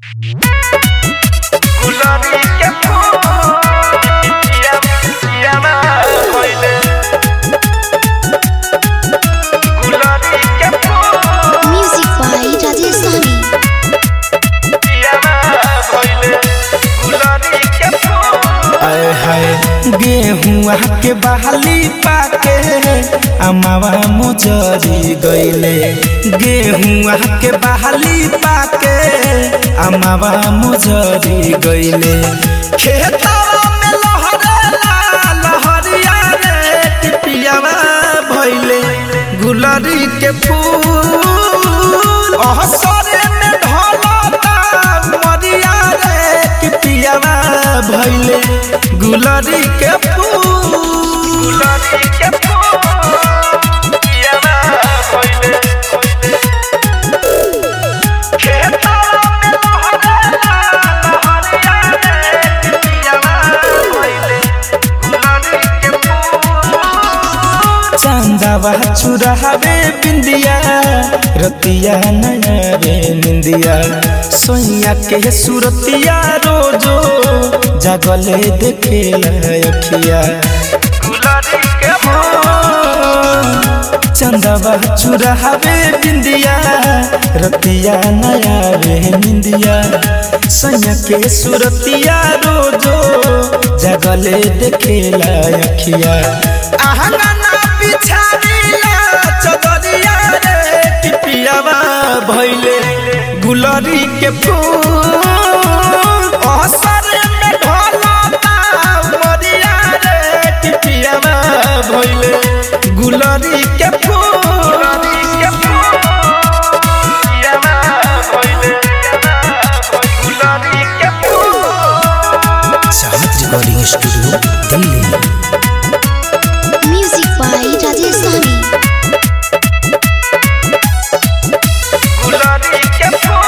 गुलाबी के फूल पिया पिया ना भइले गुलाबी के फूल Music by Rajesh Sahni. पिया ना भइले गुलाबी के फूल आए हाय गेहुआ के बहाली पाके अमावा मुजरी गईले गेहुआ के बहाली पाके अमावा मुजरी गईले खेतवा में लहरेला लहरिया रे टिपियावा भइले गुलरी के फूल अहसरे में ढलता मरिया रे टिपियावा भइले गुलरी के फूल गुलाबी के फूल पिया ना भइले खेतवा में लहरेला लहरिया रे पिया ना भइले गुलाबी के फूल चांदावा चुरावे बिंदिया रतिया नया रे निंदिया सोइया के सुरतिया रोजो जागले देखेला अखिया गुलाबी के चंदावा चुरावे बिंदिया रतिया नया रे निंदिया सोइया के सुरतिया रोजो जागले देखेला अखिया आहंगना बिछारीला चदरिया रे टिपियावा भइले गुलरी के फूल असर में ढलता मरिया रे टिपियावा भइले गुलरी के फूल गुलाबी के फूल पिया ना भइले गुलाबी के फूल चाहत recording studio Delhi Music by Rajesh Sahni. गुलाबी के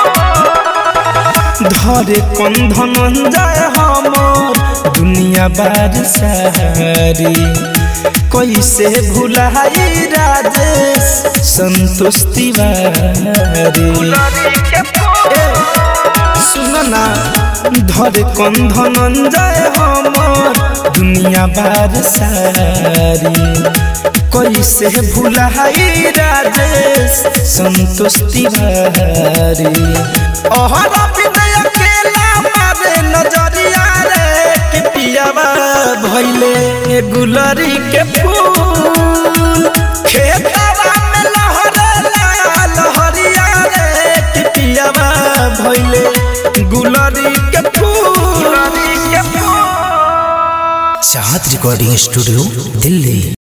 फूल धरे कंधन जाय हमर दुनिया बार सारी कैसे भुलाई राजेश संतोष तिवारी गुलाबी के फूल सुनना धरे कंधन जाय हमर दुनिया बार सारी कैसे भुलाई राजेश संतोष तिवारी अहर विनय अकेला मारे नजरिया रे कि पियावा भइले गुलरी के फूल खेतवा में लहरेला लहरिया रे कि पियावा भइले गुलरी के फूल गुलाबी के फूल चाहत रिकॉर्डिंग स्टूडियो दिल्ली